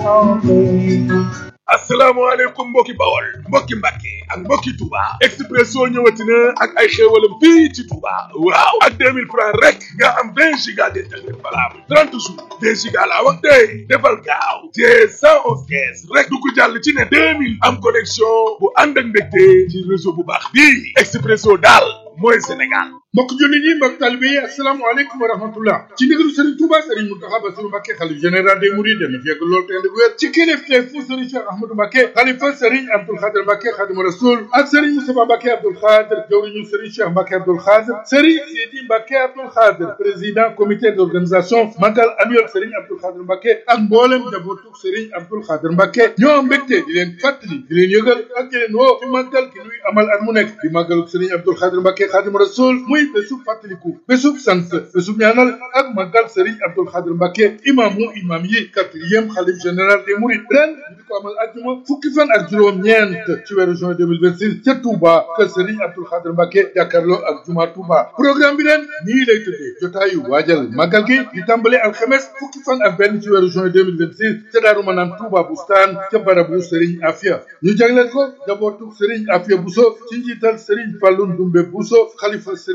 asalaamaaleykum mbokki bawol mbokki mbàkke ak mbokki Touba Expresso ñëwati na ak ay xéewalam fii ci Touba waaw ak 2000 francs rek nga am 20 giga d'internet valable 30 jours 20 giga laa wax tey defal gaaw te 111 kees rek du ko jàll ci ne 2000 am connexion bu ànd ak ndégte ci réseau bu baax bii Expresso daal mooy Sénégal mbokk jullit yi mbokk talibe yi asalaamaaleykum wa rahmatullah ci ndigalu Serigne Touba Serigne Mountakha Bassirou Mbacké xalif général des Mourides dana fekk loolu te ndig wér ci kilifteef fu Serigne Cheikh Ahmadou Mbacké xalifa Serigne Abdoul Khadr Mbacké Khadimu Rasoul ak Serigne Moustapha Mbacké Abdoul Khadr jawriñu Serigne Cheikh Mbacké Abdoul Khadr Serigne Sidi Mbacké Abdoul Khadr président comité d'organisation magal annuel Serigne Abdoul Khadr Mbacké ak mboolem njabootu Serigne Abdoul Khadr Mbacké ñoo am mbégte di leen fàttali di leen yëgal ak di leen woo ci màggal gi nuy amal at mu nekk di màggalu Serigne Abdoul Khadr Mbacké Khadimu Rasoul muy bésub fàttaliku bésub sant bésub ñaanal ak màggal Serigne Abdoul Khadr Mbacké imaamu imaam yi quatrième xalif général des Mourides ren ñu di ko amal àjjuma fukki fan ak juróom-ñeent ci weeru juin 2026 ca Touba kër Serigne Abdoul Khadr Mbacké jàkkaarloo ak juma Touba programme bi ren nii lay tëddee jotaayu waajal màggal gi di tàmbale alxames fukki fan ak benn ci weeru juin 2026 ca Daaru Manaan Touba Bustaan ca barabu Serigne Afia ñu jagleel ko jabootu Serigne Afia Bousso ci njiital Serigne Fallou Ndoumbe Bousso xalifa